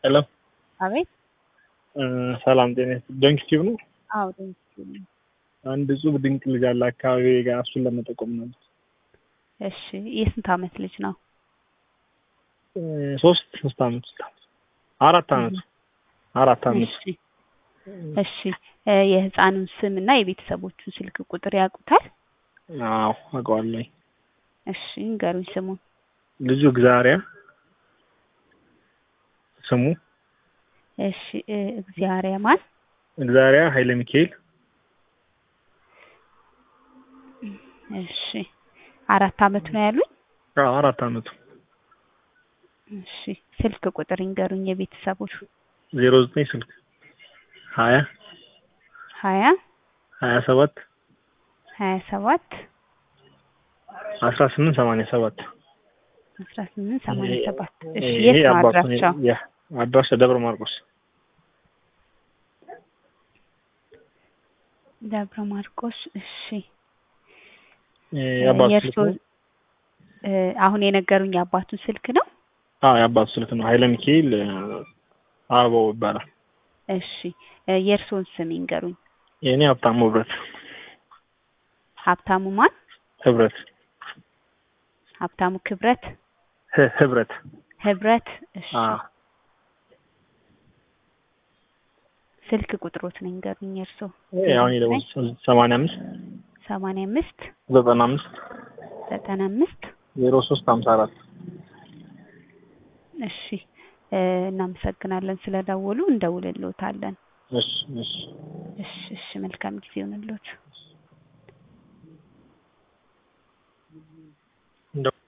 ሄሎ አቤት ሰላም ጤና ዶንኪ ቲዩብ ነው። አዎ ዶንኪ ነው። አንድ እጹብ ድንቅ ልጅ አለ አካባቢ ጋር እሱን ለመጠቆም ነው። እሺ የስንት አመት ልጅ ነው? ሶስት ሶስት አመት አራት አመት አራት አመት እሺ እሺ የህፃኑን ስም እና የቤተሰቦቹን ስልክ ቁጥር ያውቁታል? አዎ አውቀዋለሁ። እሺ ንገሩኝ ስሙን። ልጁ እግዚአብሔር ስሙ እሺ እግዚአብሔር ማን? እግዚአብሔር ኃይለ ሚካኤል እሺ አራት አመቱ ነው ያሉኝ? አዎ አራት አመቱ። እሺ ስልክ ቁጥር ይንገሩኝ የቤተሰቦቹ። ዜሮ ዘጠኝ ስልክ ሀያ ሀያ ሀያ ሰባት ሀያ ሰባት አስራ ስምንት ሰማንያ ሰባት አስራ ስምንት ሰማንያ ሰባት እሺ ይሄ የት ነው አባቱ አድራሻው? አድራሻ ደብረ ማርቆስ ደብረ ማርቆስ እሺ የአባቱ ስልክ የእርስዎ ነው። እ አሁን የነገሩኝ የአባቱን ስልክ ነው? አዎ የአባቱ ስልክ ነው። ኃይለ ሚካኤል አበባው ይባላል። እሺ የእርስዎን ስም ይንገሩኝ። የእኔ ሀብታሙ ህብረት ሀብታሙ ማን? ህብረት ሀብታሙ ክብረት ህ- ህብረት ህብረት እሺ አዎ ስልክ ቁጥሮትን ይንገሩኝ የእርስዎ። አሁን የደወል ሰማንያ አምስት ሰማንያ አምስት ዘጠና አምስት ዘጠና አምስት ዜሮ ሶስት ሀምሳ አራት እሺ እ እናመሰግናለን ስለደወሉ እንደውልልዎታለን። እሺ እሺ እሺ እሺ መልካም ጊዜ ይሁንልዎት።